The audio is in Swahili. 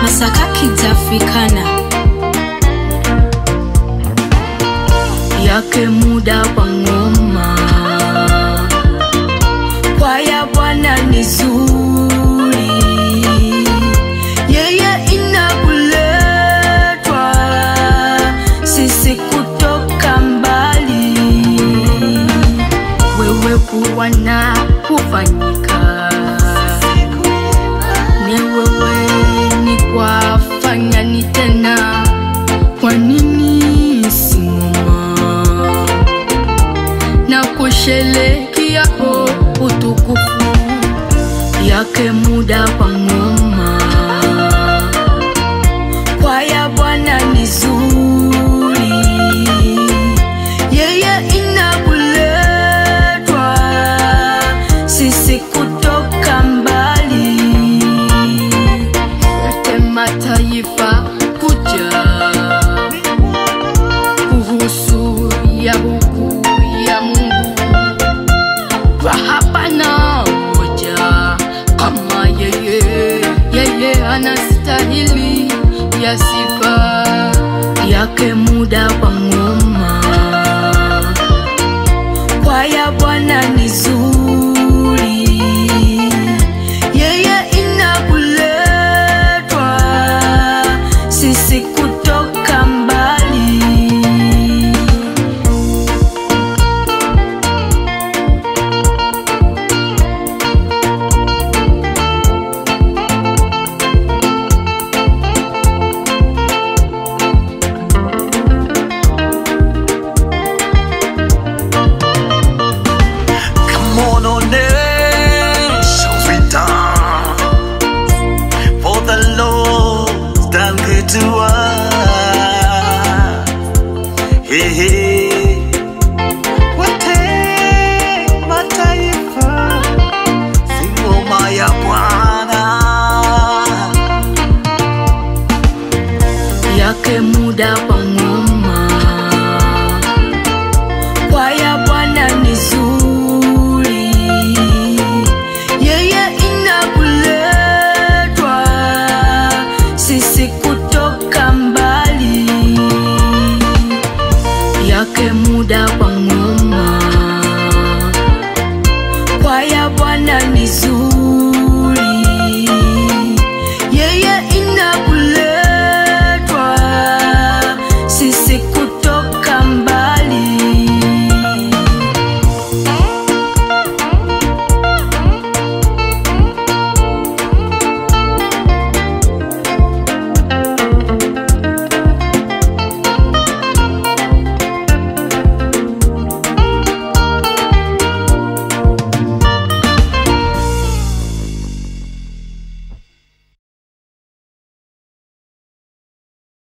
masaka kitafikana yake muda kwa ngoma kwaya bwana ni zuri yeye inakuletwa sisi kutoka mbali wewe kuwa na kufanyika ni wewe ni kwafanya ni tena kwa nini simama na kushelekia o utukufu yake muda kwa ngoma kwaya bwana ni zuri yeye inakuletwa sisi kutoka mbali yote mataifa kuja kuhusu ya huku ya Mungu kwa hapana moja kama yeye, yeye anastahili ya sifa yake muda kwa ngoma kwaya Bwana ni zuri, yeye inakuletwa sisi kutoka mbali. Come on, onesha vitam For the Lord done good to us Hey, hey,